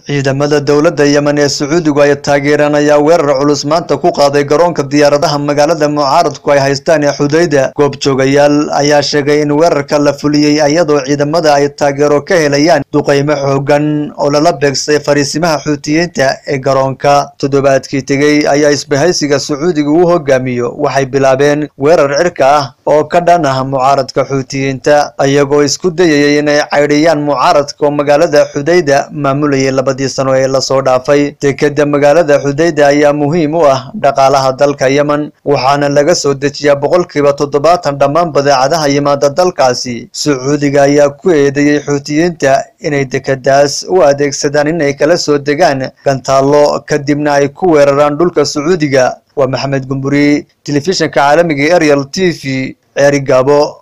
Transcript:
ciidamada dowladda yemen ee sacuudigu ay taageereen ayaa weerar culus maanta ku qaaday garoonka diyaaradaha magaalada mucaaradku ay haystaan ee xudayda goobjoogayaal ayaa sheegay in weerarka la fuliyey iyadoo ciidamada ay taageero ka helayaan duqaymo xoogan oo lala beegsay fariisimaha xuutiyiinta ee garoonka toddobaadkii tegey ayaa isbahaysiga sacuudiga uu hogaamiyo waxay bilaabeen weerar cirka ah oo ka dhan ah mucaaradka xuutiyiinta iyagoo isku dayayay inay caydhiyaan mucaaradka oo magaalada xudayda maamulayay labadii sano ee lasoo dhaafay dekeda magaalada xudayda ayaa muhiim u ah dhaqaalaha dalka yemen waxaana laga soo dejiyaa boqolkiiba toddobaatan dhammaan badeecadaha yimaada dalkaasi sacuudiga ayaa ku eedeeyey xuutiyiinta inay dekedaas u adeegsadaan inay kala soo degaan gantaallo kadibna ay ku weeraraan dhulka sacuudiga waa maxamed gumburi telefishinka caalamiga ariel t v ceeri gaabo